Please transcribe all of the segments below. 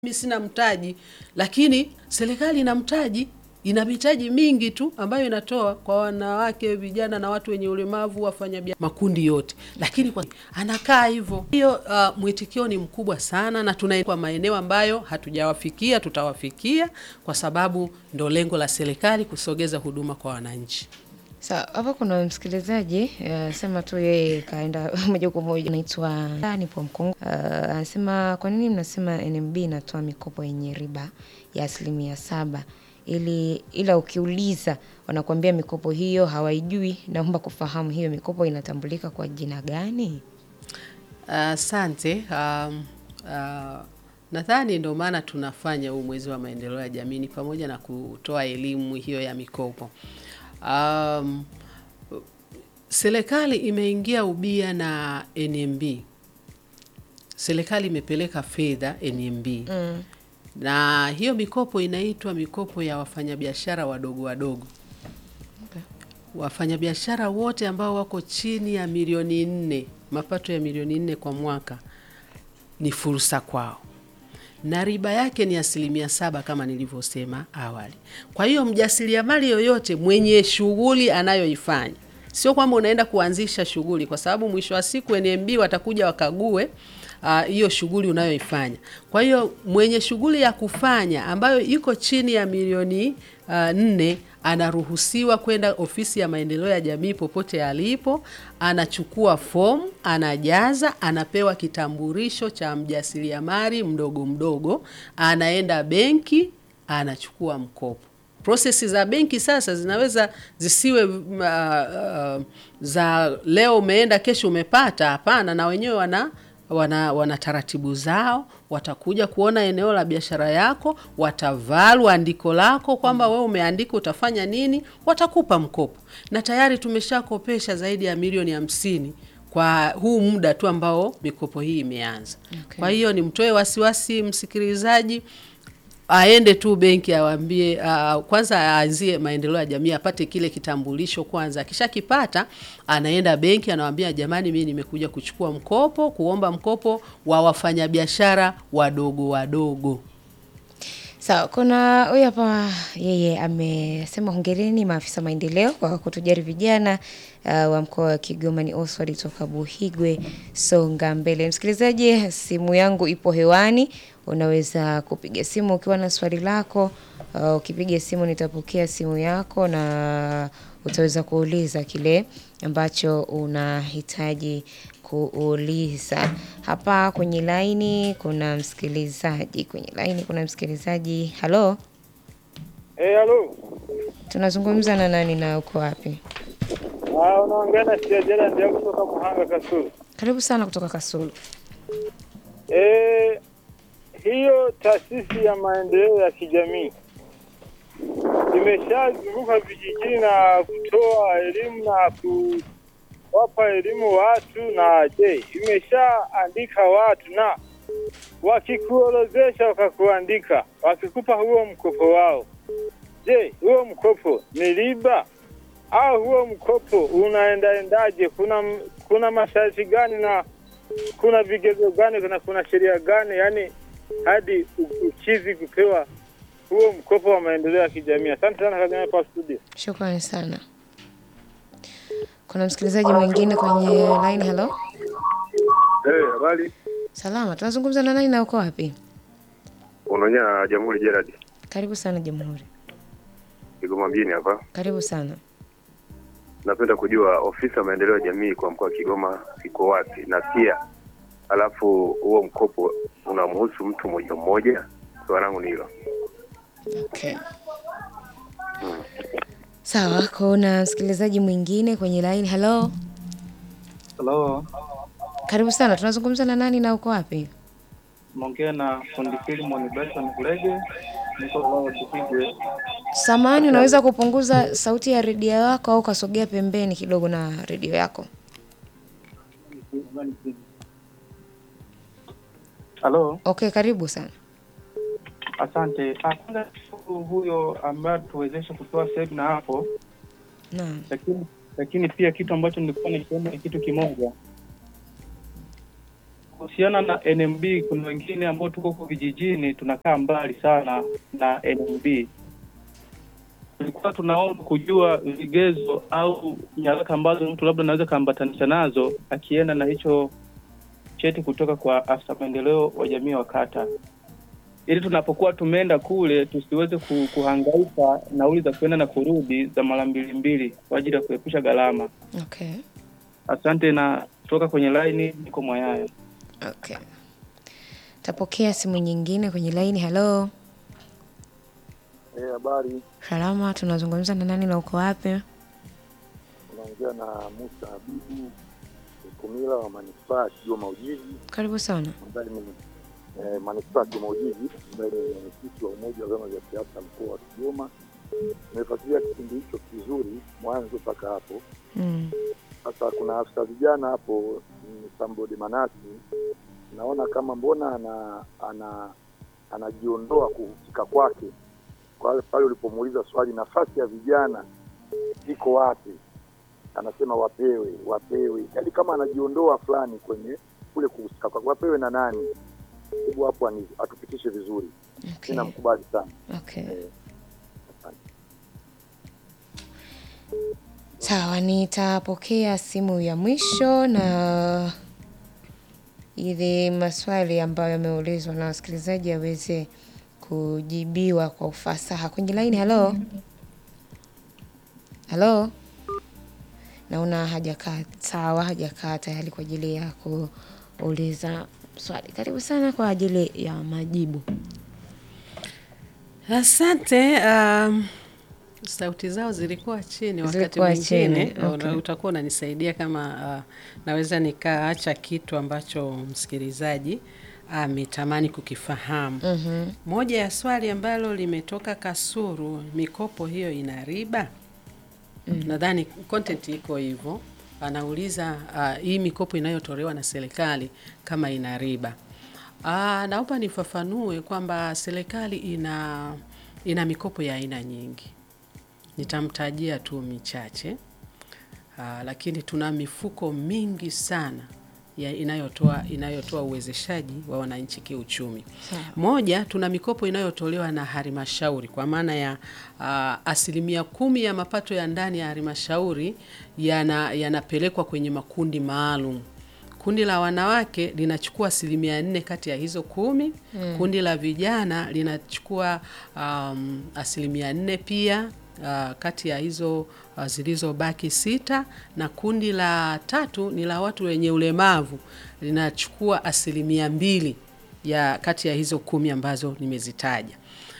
mimi sina mtaji, lakini serikali ina mtaji, ina mitaji mingi tu ambayo inatoa kwa wanawake, vijana na watu wenye ulemavu, wafanya bia- makundi yote, lakini kwa anakaa hivyo. Hiyo uh, mwitikio ni mkubwa sana, na tuna kwa maeneo ambayo hatujawafikia, tutawafikia kwa sababu ndo lengo la serikali kusogeza huduma kwa wananchi. Sawa, hapa kuna msikilizaji eh, sema tu yeye kaenda moja kwa moja, anaitwa nipo Mkongo. Eh, Anasema kwa nini mnasema NMB inatoa mikopo yenye riba ya asilimia saba ili ila ukiuliza wanakuambia mikopo hiyo hawaijui. Naomba kufahamu hiyo mikopo inatambulika kwa jina gani? Asante. um, uh, nadhani ndio maana tunafanya huu mwezi wa maendeleo ya jamii ni pamoja na kutoa elimu hiyo ya mikopo. Um, serikali imeingia ubia na NMB. Serikali imepeleka fedha NMB Mm. na hiyo mikopo inaitwa mikopo ya wafanyabiashara wadogo wadogo Okay. wafanyabiashara wote ambao wako chini ya milioni nne, mapato ya milioni nne kwa mwaka ni fursa kwao, na riba yake ni asilimia saba kama nilivyosema awali. Kwa hiyo mjasiriamali yoyote mwenye shughuli anayoifanya, sio kwamba unaenda kuanzisha shughuli, kwa sababu mwisho wa siku NMB watakuja wakague ah, hiyo shughuli unayoifanya. Kwa hiyo mwenye shughuli ya kufanya ambayo iko chini ya milioni ah, nne anaruhusiwa kwenda ofisi ya maendeleo ya jamii popote alipo, anachukua fomu, anajaza, anapewa kitambulisho cha mjasiriamali mdogo mdogo, anaenda benki, anachukua mkopo. Prosesi za benki sasa zinaweza zisiwe uh, uh, za leo umeenda kesho umepata. Hapana, na wenyewe wana wana, wana taratibu zao. Watakuja kuona eneo la biashara yako, watavalu andiko lako kwamba wewe umeandika utafanya nini, watakupa mkopo. Na tayari tumeshakopesha zaidi ya milioni hamsini kwa huu muda tu ambao mikopo hii imeanza. Okay. Kwa hiyo nimtoe wasiwasi msikilizaji, aende tu benki awaambie, uh, kwanza aanzie maendeleo ya jamii, apate kile kitambulisho kwanza. Akishakipata anaenda benki, anawaambia jamani, mimi nimekuja kuchukua mkopo, kuomba mkopo wa wafanyabiashara wadogo wadogo. Sawa, kuna huyu hapa yeye amesema hongereni maafisa maendeleo kwa kutujali vijana uh, wa mkoa wa Kigoma. Ni Oswald toka Buhigwe, songa mbele. Msikilizaji, simu yangu ipo hewani, unaweza kupiga simu ukiwa na swali lako. Uh, ukipiga simu nitapokea simu yako na utaweza kuuliza kile ambacho unahitaji kuuliza. Hapa kwenye laini kuna msikilizaji, kwenye laini kuna msikilizaji. Halo, Eh, halo. tunazungumza na nani na uko wapi? Ah, unaongea na Siajela ndio kutoka Muhanga Kasulu. Karibu sana kutoka Kasulu. Eh, hiyo taasisi ya maendeleo ya kijamii imeshazunguka vijijini na kutoa elimu na kuwapa elimu watu, na je, imeshaandika watu na wakikuorozesha wakakuandika, wakikupa huo mkopo wao, je, huo mkopo ni riba au huo mkopo unaendaendaje? Kuna kuna masharti gani na kuna vigezo gani na kuna sheria gani, yani hadi u- ukizi kupewa huo mkopo wa maendeleo ya kijamii? Asante sana Kagame kwa studio. Shukrani sana. Kuna msikilizaji mwingine kwenye line. Halo, Eh, habari. salama. Tunazungumza na nani na uko wapi? Unaonya Jamhuri Gerard. Karibu sana Jamhuri. Kigoma mjini hapa. Karibu sana. Napenda kujua ofisi ya maendeleo ya jamii kwa mkoa wa Kigoma iko wapi, na pia alafu huo mkopo unamhusu mtu mmoja mmoja? Swali langu ni hilo. Okay. Sawa, kuna msikilizaji mwingine kwenye line. Halo, Halo, karibu sana. Tunazungumza na nani na uko wapi? naongea na fundi Filimon Benson Kulege, niko Lower Buhigwe. Samani, unaweza kupunguza sauti ya redio yako au ukasogea pembeni kidogo na redio yako? Halo, Okay, karibu sana. asante. Ah, Kwanza shukuru huyo ambaye tuwezesha kutoa semina hapo, Naam. lakini lakini pia kitu ambacho nilikuwa nikiona ni kitu kimoja kuhusiana na NMB, kuna wengine ambao tuko huko vijijini tunakaa mbali sana na NMB. Tulikuwa tunaomba kujua vigezo au nyaraka ambazo mtu labda anaweza kaambatanisha nazo akienda na hicho cheti kutoka kwa afisa maendeleo wa jamii wa kata, ili tunapokuwa tumeenda kule tusiweze ku- kuhangaika nauli za kuenda na kurudi za mara mbili mbili kwa ajili ya kuepusha gharama. Okay. Asante na toka kwenye laini, niko Mwayaya. Okay. Tapokea simu nyingine kwenye laini. Halo, Eh, habari, salama, tunazungumza na nani na uko wapi? unaongea na Musa Habibu Kumila wa manispaa ya Kigoma Ujiji, Karibu sana. ambaye ni eh, manispaa ya Kigoma Ujiji, ambaye ni mwenyekiti wa umoja wa vyama vya siasa mkoa wa Kigoma. Nimefuatilia kipindi hicho kizuri mwanzo mpaka hapo. Mm. Sasa kuna afisa vijana hapo mm, Sambodi Manasi, naona kama mbona ana ana anajiondoa kuhusika kwake kwa pale ulipomuuliza swali, nafasi ya vijana iko wapi? Anasema wapewe, wapewe, yaani kama anajiondoa fulani kwenye kule kuhusika kwake, wapewe na nani? Hebu hapo ani- atupitishe vizuri. Okay. Mi namkubali sana. Okay. Eh, asante. Sawa, nitapokea simu ya mwisho na ili maswali ambayo yameulizwa na wasikilizaji yaweze kujibiwa kwa ufasaha. Kwenye laini, halo halo, naona hajakaa sawa, hajakaa tayari kwa ajili ya kuuliza swali. Karibu sana kwa ajili ya majibu. Asante. Um, sauti zao zilikuwa chini wakati Zilikuwa mwingine chini, okay. una- utakuwa unanisaidia kama uh, naweza nikaacha kitu ambacho msikilizaji ametamani kukifahamu. Mhm. Moja ya swali ambalo limetoka Kasuru, mikopo hiyo ina riba? Nadhani content iko hivyo. Anauliza uh, hii mikopo inayotolewa na serikali kama ina riba. Uh, naomba nifafanue kwamba serikali ina ina mikopo ya aina nyingi. Nitamtajia tu michache. Uh, lakini tuna mifuko mingi sana ya inayotoa inayotoa uwezeshaji wa wananchi kiuchumi. Sawa. Moja, tuna mikopo inayotolewa na halmashauri kwa maana ya uh, asilimia kumi ya mapato ya ndani ya halmashauri yana- yanapelekwa kwenye makundi maalum. Kundi la wanawake linachukua asilimia nne kati ya hizo kumi. Kundi la vijana linachukua um, asilimia nne pia uh, kati ya hizo uh, zilizobaki sita, na kundi la tatu ni la watu wenye ulemavu linachukua asilimia mbili ya kati ya hizo kumi ambazo nimezitaja.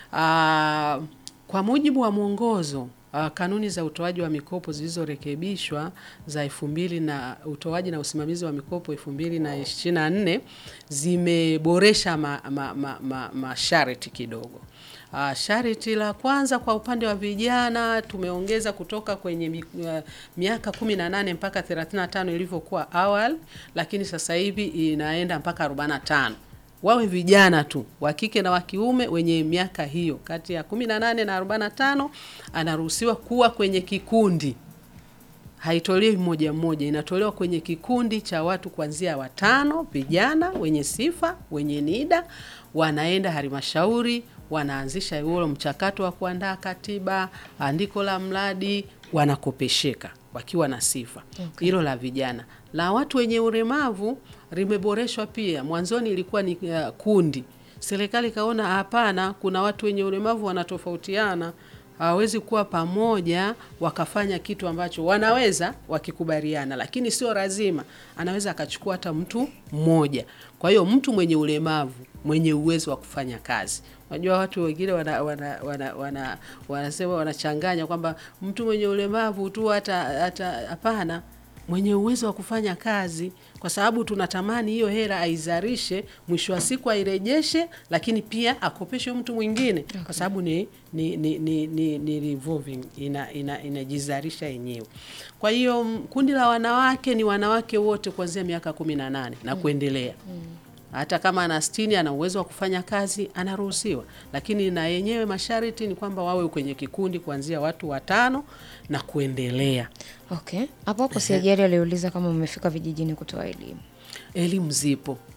Uh, kwa mujibu wa mwongozo uh, kanuni za utoaji wa mikopo zilizorekebishwa za elfu mbili na utoaji na usimamizi wa mikopo elfu mbili na ishirini na nne zimeboresha masharti ma, ma, ma, masharti kidogo. Uh, sharti la kwanza kwa upande wa vijana tumeongeza kutoka kwenye mi, uh, miaka 18 mpaka 35 ilivyokuwa awali, lakini sasa hivi inaenda mpaka 45 wawe vijana tu wa kike na wa kiume wenye miaka hiyo kati ya 18 na 45 anaruhusiwa kuwa kwenye kikundi haitolewi mmoja mmoja, inatolewa kwenye kikundi cha watu kuanzia watano, vijana wenye sifa, wenye NIDA, wanaenda halmashauri, wanaanzisha huo mchakato wa kuandaa katiba, andiko la mradi, wanakopesheka wakiwa na sifa. Hilo la vijana. La watu wenye ulemavu limeboreshwa pia. Mwanzoni ilikuwa ni uh, kundi. Serikali ikaona hapana, kuna watu wenye ulemavu wanatofautiana hawawezi kuwa pamoja wakafanya kitu ambacho wanaweza wakikubaliana, lakini sio lazima. Anaweza akachukua hata mtu mmoja. Kwa hiyo mtu mwenye ulemavu mwenye uwezo wa kufanya kazi. Unajua watu wengine wana, wana, wana, wana, wanasema wanachanganya kwamba mtu mwenye ulemavu tu hata hata hapana mwenye uwezo wa kufanya kazi, kwa sababu tunatamani hiyo hela aizarishe, mwisho wa siku airejeshe, lakini pia akopeshe mtu mwingine, kwa sababu ni ni ni ni, ni, ni revolving ina ina inajizarisha yenyewe. Kwa hiyo m, kundi la wanawake ni wanawake wote kuanzia miaka kumi na nane na kuendelea hata kama ana sitini ana uwezo wa kufanya kazi anaruhusiwa, lakini na yenyewe masharti ni kwamba wawe kwenye kikundi kuanzia watu watano na kuendelea. Okay, hapo hapo Siajari aliuliza kama umefika vijijini kutoa elimu. Elimu zipo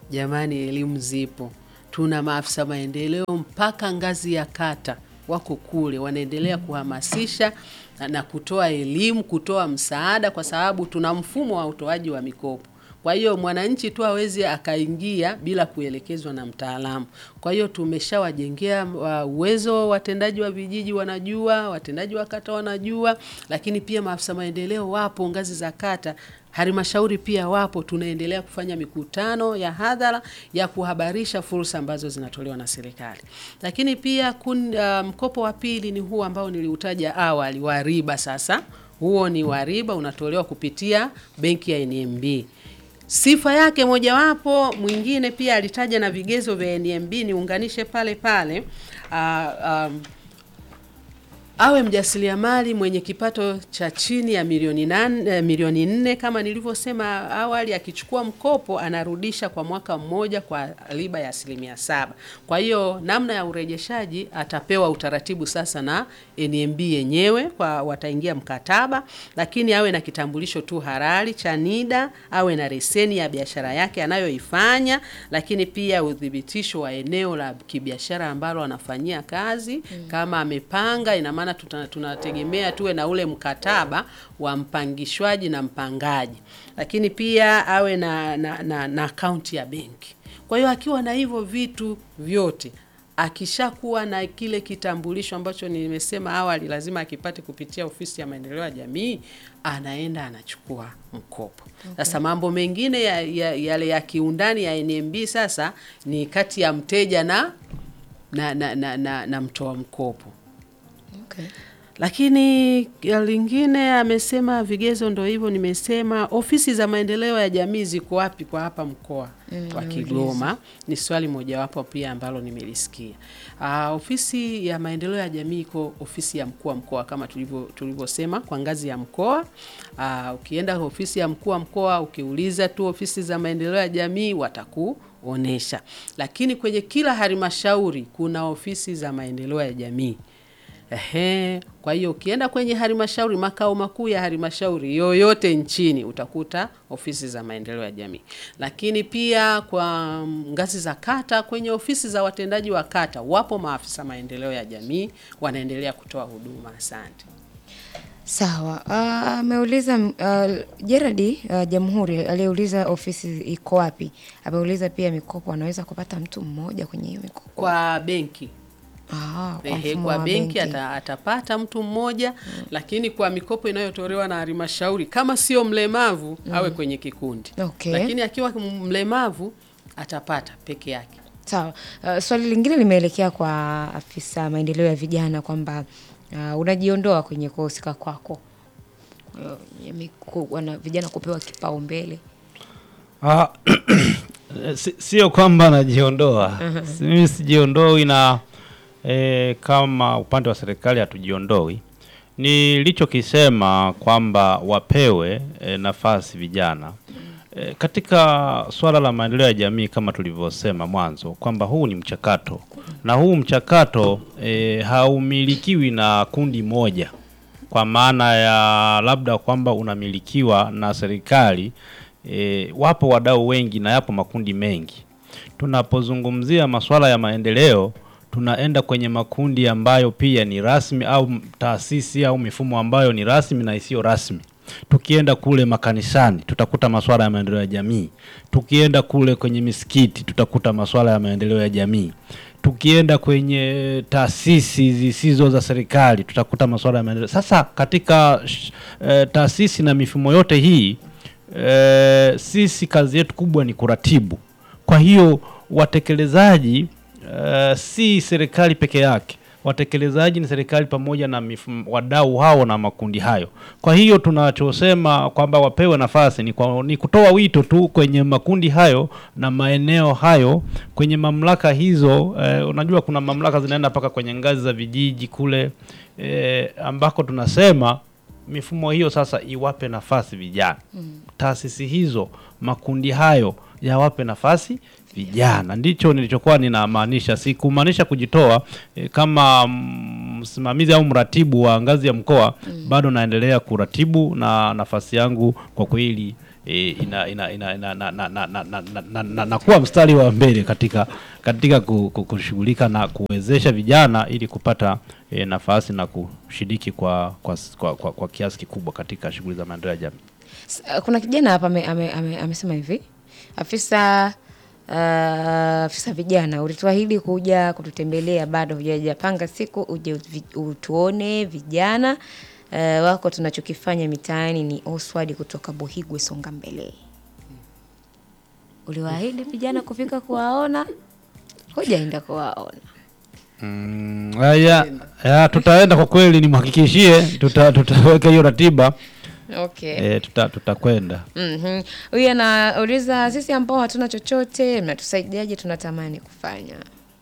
Jamani, elimu zipo, tuna maafisa maendeleo mpaka ngazi ya kata wako kule, wanaendelea kuhamasisha na- na kutoa elimu, kutoa msaada, kwa sababu tuna mfumo wa utoaji wa mikopo. Kwa hiyo mwananchi tu hawezi akaingia bila kuelekezwa na mtaalamu. Kwa hiyo tumeshawajengea wa- uwezo, watendaji wa vijiji wanajua, watendaji wa kata wanajua, lakini pia maafisa maendeleo wapo ngazi za kata halmashauri pia wapo. Tunaendelea kufanya mikutano ya hadhara ya kuhabarisha fursa ambazo zinatolewa na serikali, lakini pia kun, uh, mkopo wa pili ni huu ambao niliutaja awali wa riba. Sasa huo ni wa riba, unatolewa kupitia benki ya NMB. Sifa yake mojawapo, mwingine pia alitaja na vigezo vya NMB, niunganishe pale pale uh, um, awe mjasiriamali mwenye kipato cha chini ya milioni nane, eh, milioni nne kama nilivyosema awali. Akichukua mkopo anarudisha kwa mwaka mmoja kwa riba ya asilimia saba. Kwa hiyo namna ya urejeshaji atapewa utaratibu sasa na NMB yenyewe, kwa wataingia mkataba, lakini awe na kitambulisho tu halali cha NIDA, awe na leseni ya biashara yake anayoifanya, lakini pia udhibitisho wa eneo la kibiashara ambalo anafanyia kazi kama amepanga, ina maana tuta- tunategemea tuwe na ule mkataba wa mpangishwaji na mpangaji, lakini pia awe na na, na, na akaunti ya benki. Kwa hiyo akiwa na hivyo vitu vyote akishakuwa na kile kitambulisho ambacho nimesema awali, lazima akipate kupitia ofisi ya maendeleo ya jamii, anaenda anachukua mkopo. Sasa mambo mengine ya, ya, yale ya kiundani ya NMB sasa ni kati ya mteja na na, na, na, na, na mtoa mkopo Okay. lakini ya lingine amesema vigezo ndo hivyo nimesema. Ofisi za maendeleo ya jamii ziko wapi kwa hapa mkoa wa Kigoma? Ni swali mojawapo pia ambalo nimelisikia. Ah, ofisi ya maendeleo ya jamii iko ofisi ya mkuu wa mkoa kama tulivyo tulivyosema kwa ngazi ya mkoa. Ah, ukienda ofisi ya mkuu wa mkoa ukiuliza tu ofisi za maendeleo ya jamii watakuonesha, lakini kwenye kila halmashauri kuna ofisi za maendeleo ya jamii. Ehe, kwa hiyo ukienda kwenye halmashauri, makao makuu ya halmashauri yoyote nchini utakuta ofisi za maendeleo ya jamii, lakini pia kwa ngazi za kata, kwenye ofisi za watendaji wa kata wapo maafisa maendeleo ya jamii wanaendelea kutoa huduma. Asante. Sawa. Ah, Ameuliza uh, Gerard uh, Jamhuri aliyeuliza ofisi iko wapi. Ameuliza pia mikopo anaweza kupata mtu mmoja kwenye hiyo mikopo. Kwa benki Ah, kwa Ehe, mfumo kwa wa benki ata, atapata mtu mmoja lakini kwa mikopo inayotolewa na halmashauri kama sio mlemavu awe kwenye kikundi Okay. lakini akiwa mlemavu atapata peke yake. Sawa. Uh, swali lingine limeelekea kwa afisa maendeleo ya vijana kwamba uh, unajiondoa kwenye kuhusika kwako uh, ya miku- wana vijana kupewa kipaumbele. Ah, si- sio kwamba najiondoa Si- mimi sijiondoi na eh, kama upande wa serikali hatujiondoi nilichokisema kwamba wapewe eh, nafasi vijana eh, katika swala la maendeleo ya jamii kama tulivyosema mwanzo kwamba huu ni mchakato na huu mchakato eh, haumilikiwi na kundi moja kwa maana ya labda kwamba unamilikiwa na serikali e, wapo wadau wengi na yapo makundi mengi. Tunapozungumzia masuala ya maendeleo, tunaenda kwenye makundi ambayo pia ni rasmi au m- taasisi au mifumo ambayo ni rasmi na isiyo rasmi. Tukienda kule makanisani tutakuta masuala ya maendeleo ya jamii. Tukienda kule kwenye misikiti tutakuta masuala ya maendeleo ya jamii. Tukienda kwenye taasisi zisizo za serikali tutakuta masuala ya maendeleo. Sasa katika sh- eh, taasisi na mifumo yote hii eh, sisi kazi yetu kubwa ni kuratibu. Kwa hiyo watekelezaji eh, si serikali peke yake. Watekelezaji ni serikali pamoja na mifumo, wadau hao na makundi hayo. Kwa hiyo tunachosema kwamba wapewe nafasi ni, kwa, ni kutoa wito tu kwenye makundi hayo na maeneo hayo kwenye mamlaka hizo. Eh, unajua kuna mamlaka zinaenda mpaka kwenye ngazi za vijiji kule eh, ambako tunasema mifumo hiyo sasa iwape nafasi vijana taasisi hizo makundi hayo yawape nafasi vijana. Ndicho nilichokuwa ninamaanisha, sikumaanisha kujitoa e, kama mm, msimamizi au mratibu wa ngazi ya mkoa bado naendelea kuratibu na nafasi yangu kwa kweli e, ina, ina, ina, ina, na, na, na, na, na, na, na, na, na kuwa mstari wa mbele katika katika ku- ku- kushughulika na kuwezesha vijana ili kupata e, nafasi na kushiriki kwa kwa, kwa, kwa, kwa kiasi kikubwa katika shughuli za maendeleo ya jamii. S- uh, kuna kijana hapa ame, ame, ame, amesema hivi afisa uh, afisa vijana ulituahidi kuja kututembelea bado hujajapanga siku uje uvi- utuone vijana uh, wako tunachokifanya mitaani ni Oswald kutoka Buhigwe Songa Mbele uliwaahidi vijana kufika kuwaona hujaenda kuwaona Mm, haya, ya, tutaenda kwa kweli, nimhakikishie tuta, tutaweka hiyo ratiba okay. e, tuta, tutakwenda Mhm. Huyu anauliza sisi ambao hatuna chochote mnatusaidiaje? Tunatamani kufanya.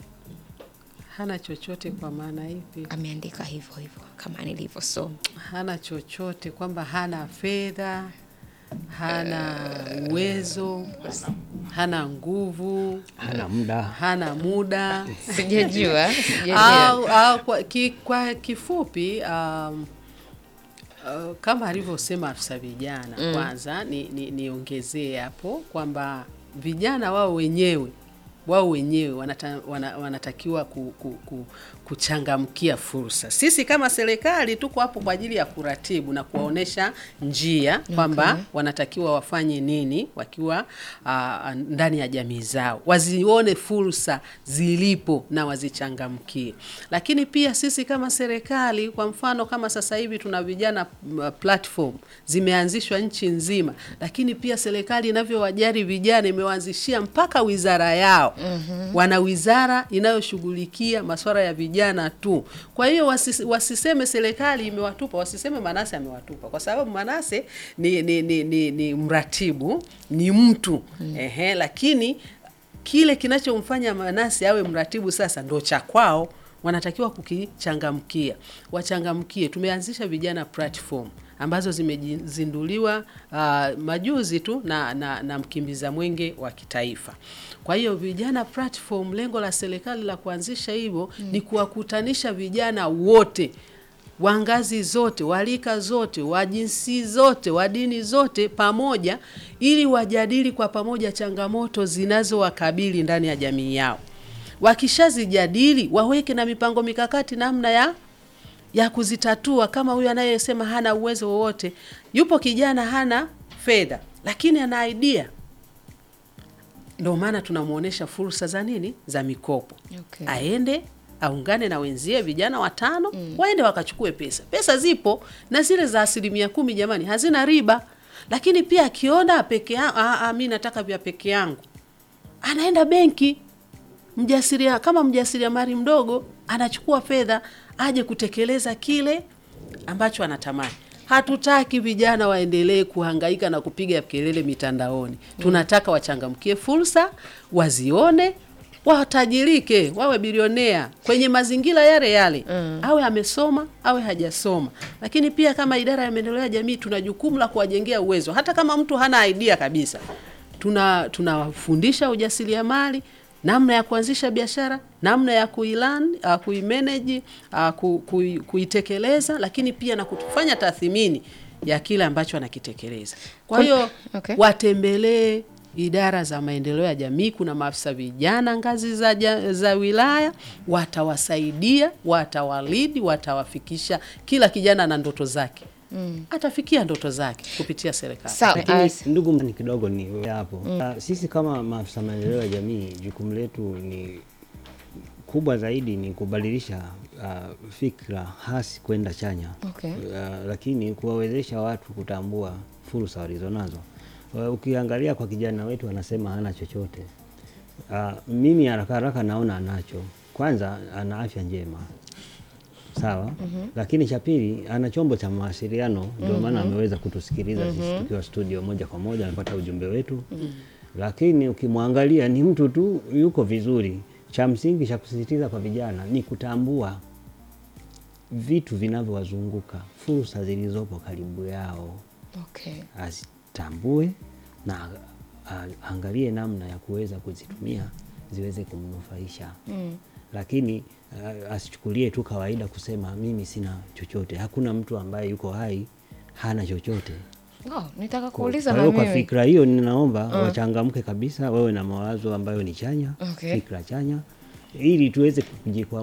hana chochote kwa maana ipi? Ameandika hivyo hivyo kama nilivyosoma. Hana chochote kwamba hana fedha, hana uwezo, hana nguvu, hana muda hana muda Sijajua, sijajua. au, au kwa, ki, kwa kifupi um, uh, kama alivyosema afisa vijana Mm. kwanza ni, ni, niongezee hapo kwamba vijana wao wenyewe wao wenyewe wanata, wana, wanatakiwa ku, ku, ku, kuchangamkia fursa. Sisi kama serikali tuko hapo kwa ajili ya kuratibu na kuwaonesha njia kwamba Okay. wanatakiwa wafanye nini wakiwa uh, ndani ya jamii zao, wazione fursa zilipo na wazichangamkie. Lakini pia sisi kama serikali, kwa mfano kama sasa hivi tuna vijana m, platform zimeanzishwa nchi nzima, lakini pia serikali inavyowajali vijana imewaanzishia mpaka wizara yao. Wana wizara inayoshughulikia masuala ya vijana tu. Kwa hiyo wasis, wasiseme serikali imewatupa, wasiseme Manase amewatupa, kwa sababu Manase ni, ni, ni, ni, ni mratibu, ni mtu ehe, lakini kile kinachomfanya Manase awe mratibu sasa ndo cha kwao, wanatakiwa kukichangamkia, wachangamkie. Tumeanzisha vijana platform ambazo zimezinduliwa uh, majuzi tu na, na, na mkimbiza mwenge wa kitaifa. Kwa hiyo vijana platform, lengo la serikali la kuanzisha hivyo ni kuwakutanisha vijana wote wa ngazi zote, wa rika zote, wa jinsi zote, wa dini zote pamoja, ili wajadili kwa pamoja changamoto zinazowakabili ndani ya jamii yao. Wakishazijadili waweke na mipango mikakati namna ya ya kuzitatua. Kama huyu anayesema hana uwezo wowote, yupo kijana hana fedha, lakini ana idea, ndio maana tunamwonyesha fursa za nini, za mikopo Okay. aende aungane na wenzie vijana watano waende wakachukue pesa. Pesa zipo na zile za asilimia kumi, jamani, hazina riba. Lakini pia akiona peke yangu, mi nataka vya peke yangu, anaenda benki mjasiria kama mjasiriamali mdogo anachukua fedha aje kutekeleza kile ambacho anatamani. Hatutaki vijana waendelee kuhangaika na kupiga kelele mitandaoni. Tunataka wachangamkie fursa, wazione, watajirike, wawe bilionea kwenye mazingira yale yale, awe amesoma awe hajasoma. Lakini pia kama idara ya maendeleo ya jamii tuna jukumu la kuwajengea uwezo, hata kama mtu hana idea kabisa tuna tunawafundisha ujasiriamali, namna ya kuanzisha biashara, namna ya kuilan uh, kuimanage uh, ku, ku, kuitekeleza, lakini pia na kufanya tathmini ya kile ambacho anakitekeleza. Kwa Kun- hiyo okay. watembelee idara za maendeleo ya jamii. Kuna maafisa vijana ngazi za, ja, za wilaya, watawasaidia, watawalidi, watawafikisha. Kila kijana na ndoto zake atafikia ndoto zake kupitia serikali. Sawa. Lakini as- ndugu ni kidogo ni hapo Ah, sisi kama maafisa maendeleo ya jamii jukumu letu ni kubwa zaidi ni kubadilisha uh, fikra hasi kwenda chanya Okay. uh, lakini kuwawezesha watu kutambua fursa walizonazo. Uh, ukiangalia kwa kijana wetu anasema hana chochote. Uh, mimi haraka haraka naona anacho. Kwanza ana afya njema sawa lakini cha pili ana chombo cha mawasiliano ndio maana ameweza kutusikiliza sisi tukiwa studio moja kwa moja amepata ujumbe wetu lakini ukimwangalia ni mtu tu yuko vizuri cha msingi cha kusisitiza kwa vijana ni kutambua vitu vinavyowazunguka fursa zilizopo karibu yao Okay. azitambue na a- angalie namna ya kuweza kuzitumia ziweze kumnufaisha Mm. lakini uh, asichukulie tu kawaida kusema mimi sina chochote. Hakuna mtu ambaye yuko hai hana chochote. Oh, nitaka kuuliza Kwa na hiyo kwa mimi. fikra hiyo ninaomba wachangamke kabisa, wawe na mawazo ambayo ni chanya, Okay. fikra chanya, ili tuweze kujikwamua